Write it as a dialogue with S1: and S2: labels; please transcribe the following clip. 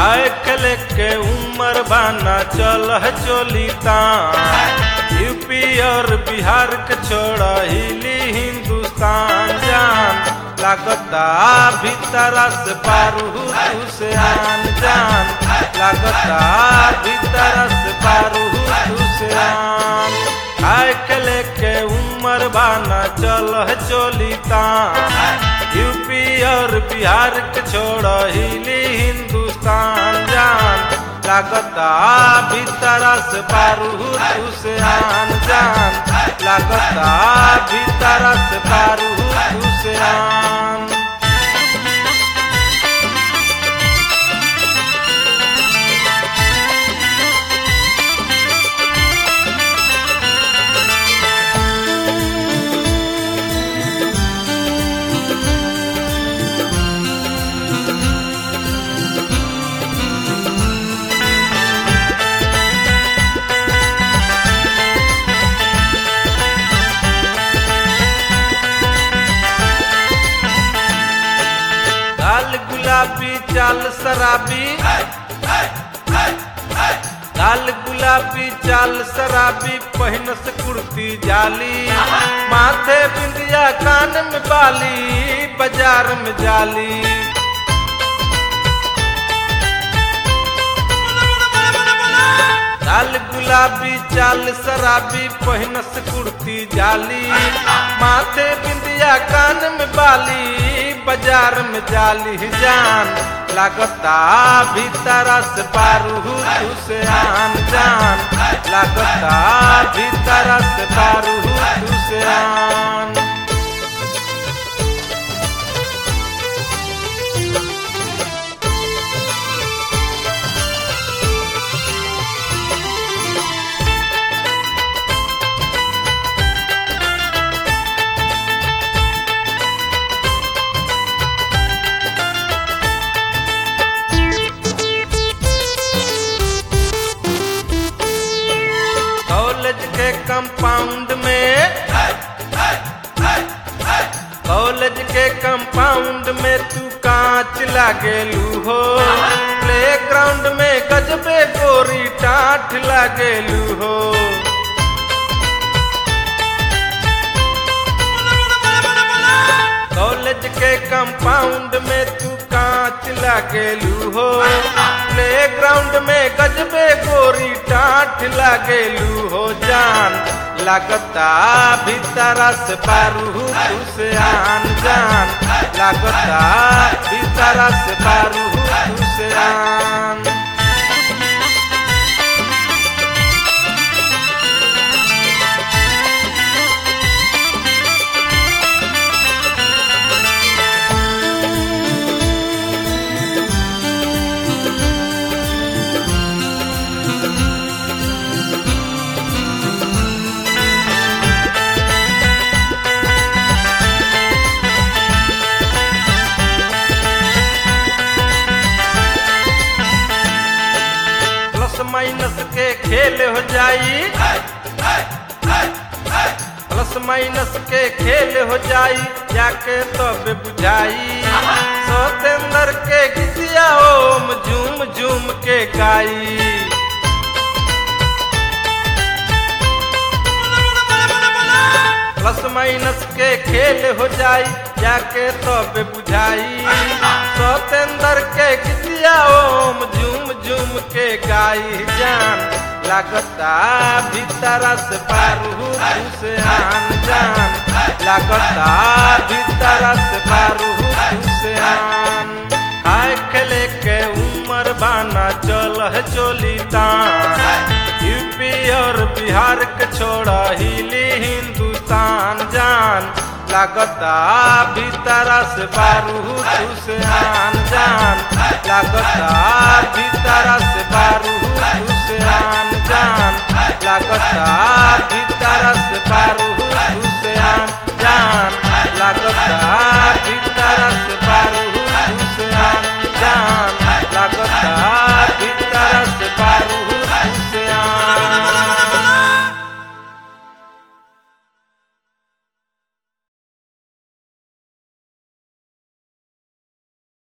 S1: आय कले के उम्र बाना चल चोली यूपी और बिहार के छोड़ा हिली हिंदुस्तान जान लागता भीतरा से पारू तू से आन जान लागता भीतरा से पारू तू से आन आय कले के उम्र बाना चल चोली यूपी और बिहार के छोड़ा हिली हिंदुस्तान जान लागता भीतरा से पारू तू से आन जान लागता भीतरा से पारू तू से आन लाल गुलाबी चाल शराबी लाल गुलाबी चाल शराबी पहनस कुर्ती जाली माथे बिंदिया कान में बाली बाजार में जाली लाल गुलाबी चाल शराबी पहनस कुर्ती जाली माथे बिंदिया कान में बाली बाजार में जाली जान लागता भीतरा से पारू तू से आन जान लागता भीतरा से पारू तू से आन कॉलेज के कंपाउंड में कॉलेज के कंपाउंड में तू कांच लागेलू हो प्ले ग्राउंड में गजबे गोरी टाठ लागेलू हो कॉलेज के कंपाउंड में तू कांच लागेलू हो प्ले ग्राउंड में गजबे गोरी टाठ लागेलू हो जान लागता भीतरा से पारू तू से आन जान लागता भीतरा से पारू तू से आन प्लस माइनस के खेल हो जाई प्लस माइनस के खेल हो जाई जाके तब बुझाई सतेंद्र के गीतिया ओम झूम झूम के गाई प्लस माइनस के खेल हो जाई जाके तब बुझाई सतेंद्र के गीतिया ओम झूम झूम के गाई जान लागता भीतरा से पारू तू से आन जान लागता भीतरा से पारू तू से आन आय खेले के उम्र बाना चल चोली तान यूपी और बिहार के छोड़ा हिली हिंदुस्तान जान लागता भीतरा से बारू तू से आन जान लागता भीतरा से बारू तू से आन जान लागता भीतरा से बारू तू से आन जान लागता भीतरा से बारू